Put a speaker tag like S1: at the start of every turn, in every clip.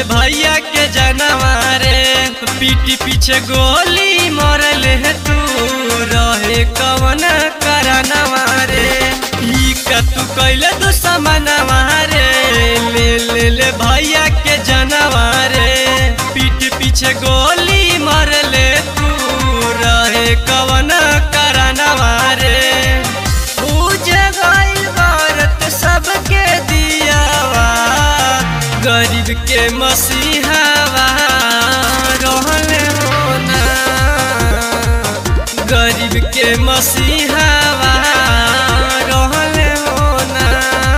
S1: भैया के जनवा रे पीठी पीछे गोली मरल है तू रहे कवन करनवा रे ई का तू कैले तू समनवा रे ले ले ले भैया के जनवा रे पीठ पीछे गोली मरले तू रहे कवन करनवा रे पूजे गइल भारत सबके दियावा गरीब के मसीहावा रहले होना गरीब के मसीहावा रहले होना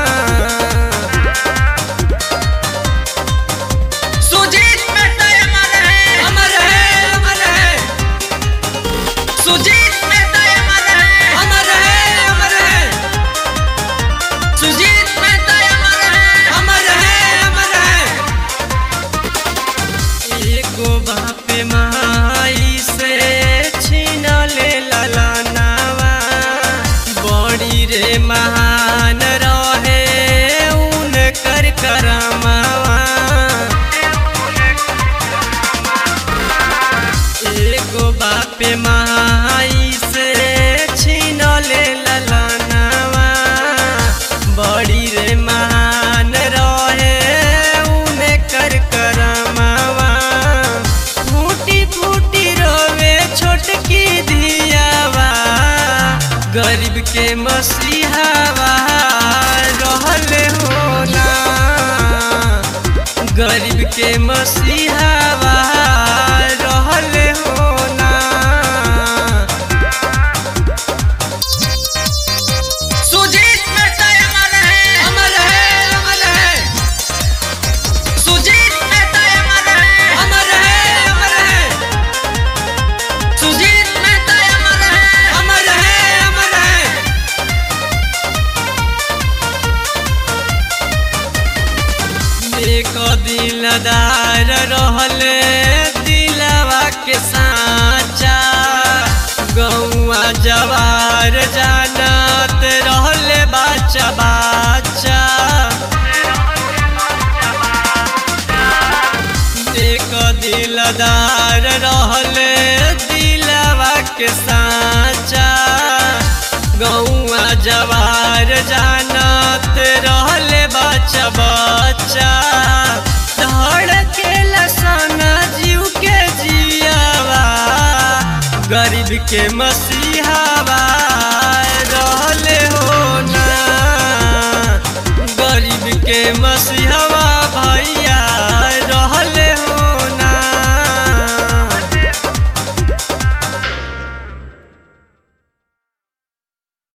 S2: सुजीत मेहता अमर है
S1: अमर है अमर है
S2: सुजीत मेहता अमर है
S1: अमर है अमर है
S2: सुजीत मेहता अमर है
S1: अमर है अमर है एगो बाप माई से छीन ले ललनावा बड़ी रे महान रहे उनकर करमावा एगो बाप माई से छीन ले ललनावा बड़ी रे महान रहे उने कर करमावा फूटी फूटी रोवे छोटकी धियावा गरीब के मसीहावा रहले होना गरीब के मसीहावा रहले होना
S2: सुजीत मेहता अमर है
S1: अमर है अमर है
S2: सुजीत मेहता अमर है
S1: अमर है अमर है
S2: सुजीत मेहता अमर है
S1: अमर है अमर है एक दिलदार रहले दिलवा के साचा गौआ जवार जानत रहले बाचा बाचा एक दिलदार रहले दिलवा के साचा गौआ जवार जानत रहले बच्चा बच्चा धड़के लसना जीव के जियावा गरीब के मसीहावा रहले होना गरीब के मसीहा